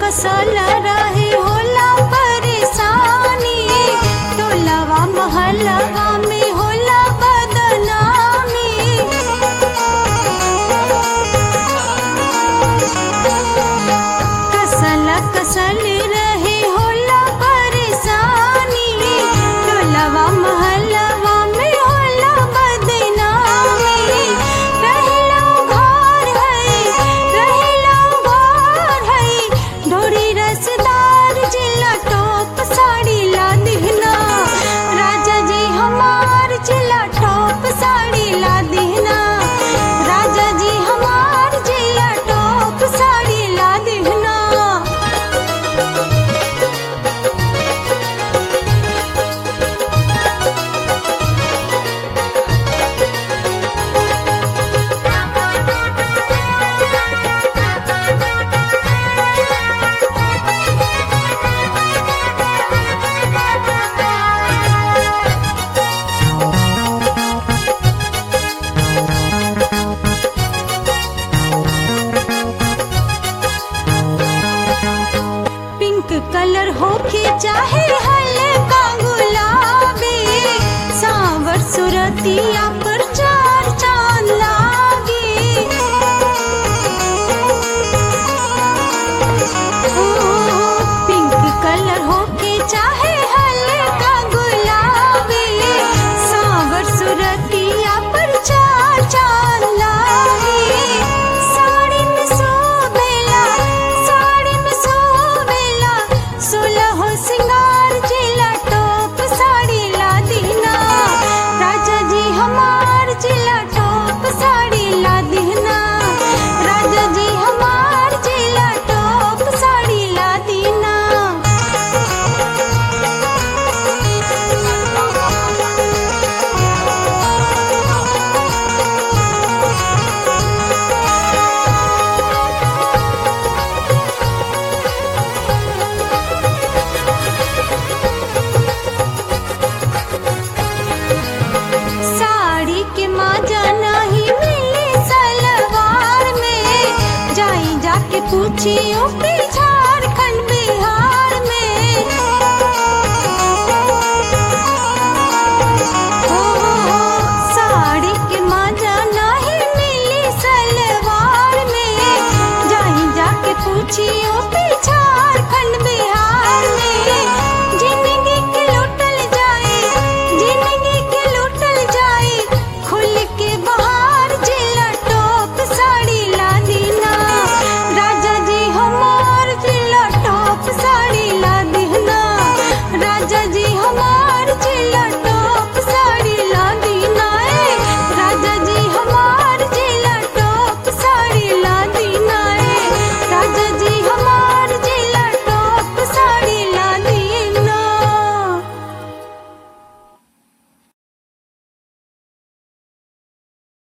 कसल रहे होला परेशानी टोलवा महलवा में होला बदनामी कसल कसल रहे होला परेशानी टोलवा महलवा में होला बदनामी रहला घर है रहला घर है ढोरी रसदार जिला टॉप साड़ी ला दिहना राजा जी हमार जिला टॉप साड़ी ला दिहना राजा जी हमार जिला टॉप साड़ी ला दिहना पिंक कलर होके चाहे हल्का गुलाबी सांवर सुरतिया पर चार चांद लागे ओ, पिंक कलर होके चाहे हल्का गुलाबी सांवर सुरतिया पर चार चांद लागे साड़ी में सोबेला साड़ी में सोबेला सोलह सिंगार जिला टॉप साड़ी ला दीना राजा जी हमार जिला टॉप साड़ी ला दीना राजा जी हमार जिला टॉप साड़ी ला दीना साड़ी के माजा नहीं मिली सलवार में जाई जाके पूछियो पीछा